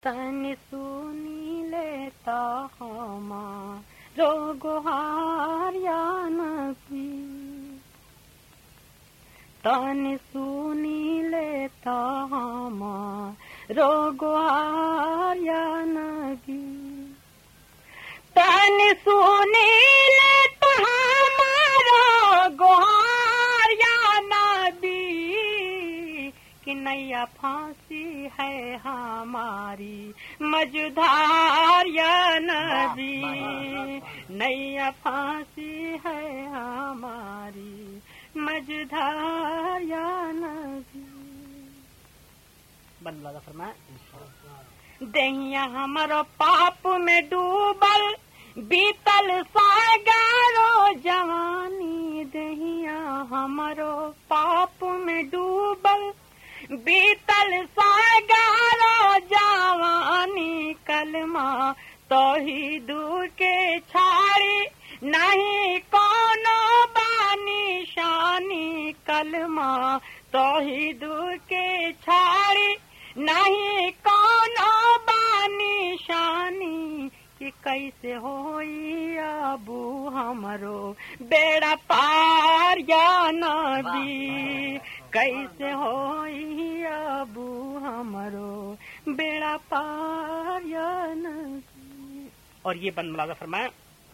तन सुनी लेता हमारो गुहार या नबी तन सुनी लेता हमारो गुहार या नबी तन सुनी लेता हमारो गुहार या नबी कि नैया फांसी है हमारी मझधार या नबी नैया फांसी है हमारी मझधार या नबी बंदला फरमा दहिया हमारो पाप में डूबल बीतल सागारो जवानी दहिया हमारो पाप में डूबल बीतल सागारो जवानी कलमा तो ही दूर के छाड़ी नहीं कोनो बानी शानी कलमा तो ही दूर के छाड़ी नहीं कोनो बानी शानी कि कैसे होई अबू हमरो बेड़ा पार या नबी कैसे होई अबू हमरो बेड़ा पार या नबी और ये बंद मुलाजा फरमाया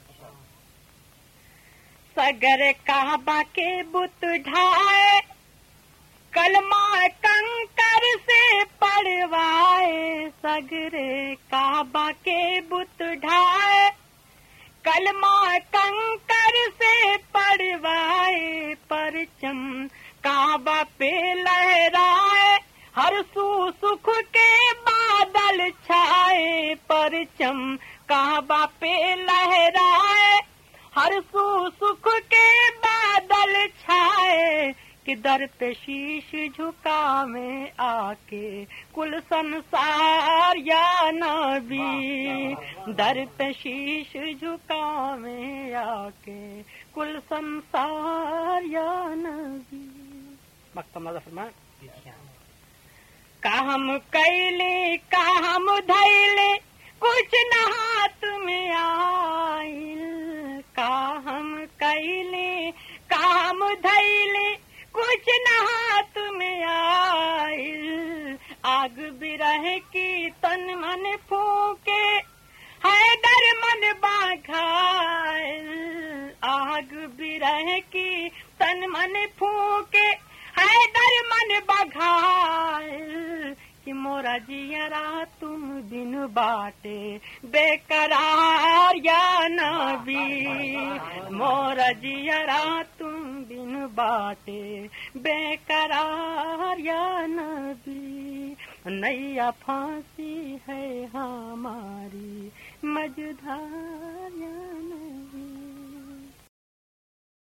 सगर काबा के बुत ढाए कलमा कंकर से पड़वाए सगरे काबा के बुत ढाए कलमा कंकर से पड़वाए परचम काबा पे लहराए हर सू सुख के बादल छाए परचम काबा पे लहराए हर सू सुख के बादल छाए कि दर पे शीश झुकावे आके कुल संसार या नबी दर पे शीश झुकावे आके कुल संसार या नबी मक्तम फरमा का हम कैले का हम धैले कुछ न हाथ में आइल का हम कैले का हम धैले कुछ न हाथ में आइल आग बिरह की तन मन फूके है डर मन बाघाइल आग बिरह की तन मन फूके है डर मन बघाइल कि मोरा जियरा तुम बिन बाटे बेकरार या नबी मोरा जियरा तुम बिन बाटे बेकरार या नबी नैया फांसी है हमारी मझधार